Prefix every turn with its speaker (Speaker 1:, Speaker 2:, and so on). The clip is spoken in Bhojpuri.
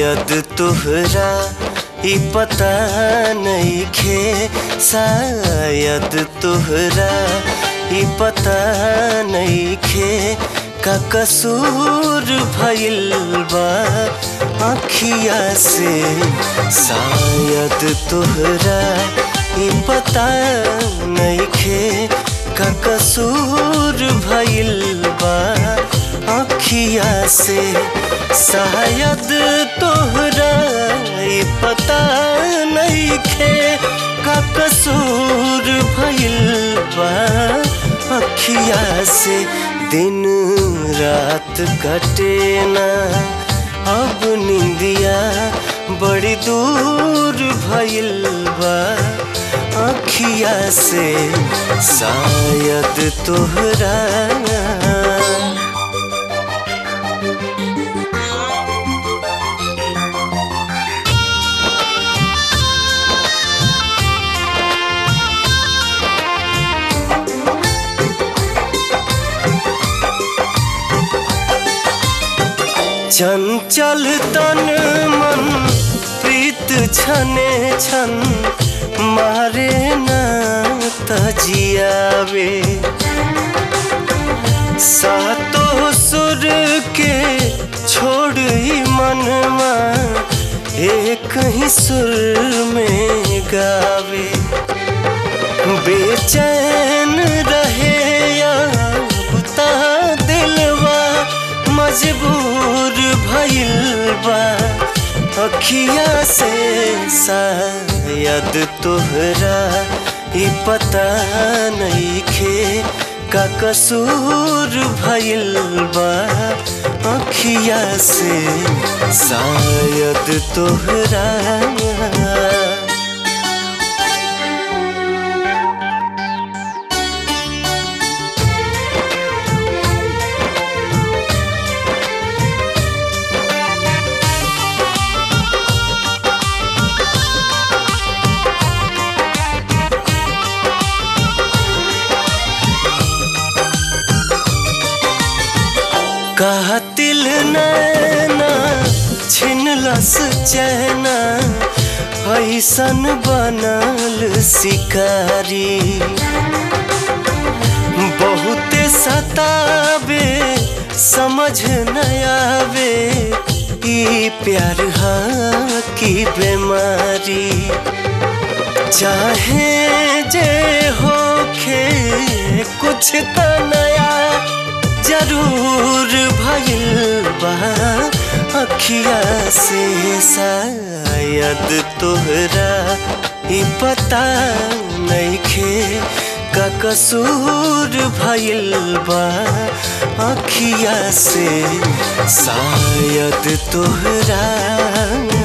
Speaker 1: शायद तोहरा ई पता नइखे शायद तोहरा ई पता नइखे का कसूर भइल बा अखिया से शायद तोहरा ई पता नइखे का कसूर भइल बा अखिया से शायद तोहरा ई पता नइखे का कसूर भइल बा अखिया से दिन रात कटे ना अब निंदिया बड़ी दूर भइल बा अखिया से शायद तोहरा चंचल तन मन प्रीत छने छन मारे न तजियावे सातो सुर के छोड़ ही मनवा एक ही सुर में गावे बेचैन रहे या बुता दिलवा मजबूर भइल बा अखिया से शायद तोहरा ई पता नइखे का कसूर भइल बा अखिया से शायद तोहरा कातिल नैना छिनलस चैना ऐसन बनल शिकारी बहुते सतावे समझ न आवे ई प्यार हा की बीमारी चाहे जे होखे कुछ त नया जरूर भइल बा अखिया से शायद तोहरा ई पता नइखे का कसूर भइल बा अखिया से शायद तोहरा